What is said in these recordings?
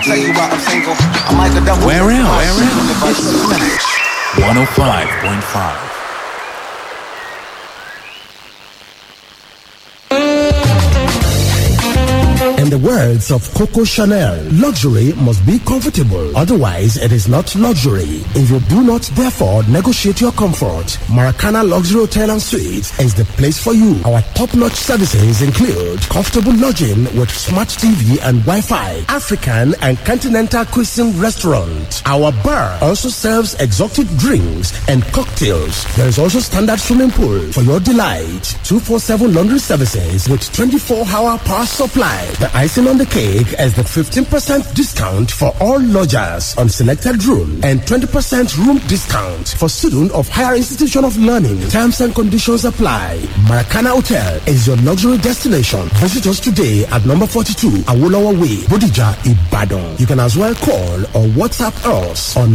Tell you why I'm single. I'm like a devil. Where else? Where else? It's Flash 105.5. In the words of Coco Chanel, luxury must be comfortable. Otherwise, it is not luxury. If you do not therefore negotiate your comfort, Maracana Luxury Hotel and Suites is the place for you. Our top-notch services include comfortable lodging with smart TV and Wi-Fi, African and continental cuisine restaurant. Our bar also serves exotic drinks and cocktails. There is also standard swimming pool for your delight. 247 laundry services with 24-hour power supply. The icing on the cake is the 15% discount for all lodgers on selected room and 20% room discount for students of higher institution of learning. Terms and conditions apply. Maracana Hotel is your luxury destination. Visit us today at number 42 Awolowo Way, Bodija, Ibadan. You can as well call or WhatsApp us on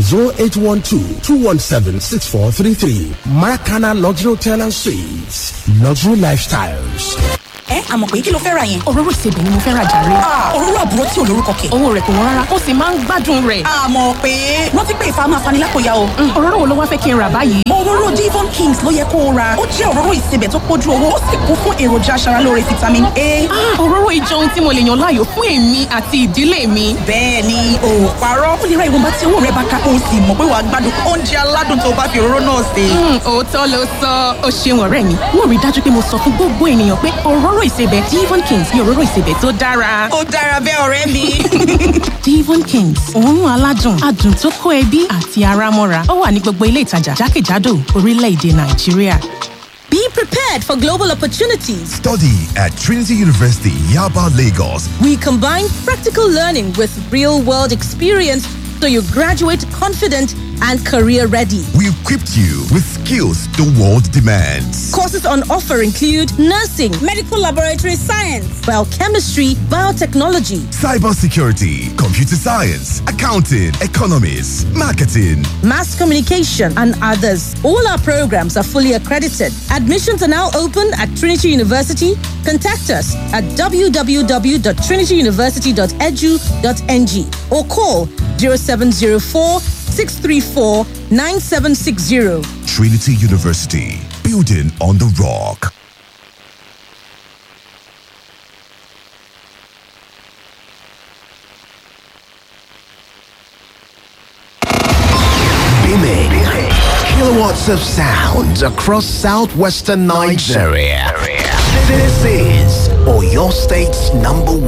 0812-217-6433. Maracana Luxury Hotel and Suites. Luxury Lifestyles. ẹ àmọ̀ pé kí ló fẹ́ ra yẹn. òróró ìsebẹ̀ ni mo fẹ́ ra jàre. òróró àbúrò tí ò lórúkọ kẹ̀. owó rẹ̀ kò wọ́n rárá ó sì máa ń gbádùn rẹ̀. àmọ̀ pé rántí pé ìfà máa fani lápòyà o. òróró wo ló wá fẹ́ kí n rà báyìí. òróró divon kings ló yẹ kó o ra ó jẹ́ òróró ìsebẹ̀ tó pójú owó ó sì kún fún èròjà aṣaralóore vitamin a. Ah, òróró ìjọ ohun tí mo lè yàn láàyò fún èmi àti ìdílé mi. bẹ́ẹ̀ ni o ò parọ́ ó lè ra ìwọ̀nba tí owó rẹ bá ká o sì mọ̀ pé wàá gbádùn oúnjẹ aládùn tó bá fi òróró náà sè. Hmm, òótọ́ ló sọ ó ṣeun ọ̀rẹ́ mi mo rí i dájú pé mo sọ fún gbogbo ènìyàn pé òróró ìsebẹ̀ divon kings ni òróró ìsebẹ̀ tó dára. ó dára bẹ́ẹ̀ ọ̀rẹ́ mi. divon kings òórùn aládùn adùn tó kó ẹbí àti ara mọ́ra ó wà ní gbogbo ilé ìtajà jákèjádò orílẹ̀-èdè nàìjíríà. Be prepared for global opportunities. Study at Trinity University, Yaba, Lagos. We combine practical learning with real world experience so you graduate confident and career ready. We equipped you with skills the world demands. Courses on offer include nursing, medical laboratory science, biochemistry, biotechnology, Cybersecurity, computer science, accounting, economics, marketing. mass communication, and others. All our programs are fully accredited. Admissions are now open at Trinity University. Contact us at www.trinityuniversity.edu.ng or call 0704 634 9760. Trinity University, building on the rock. Beaming kilowatts of sound across southwestern Nigeria. This is Oyo State's number one.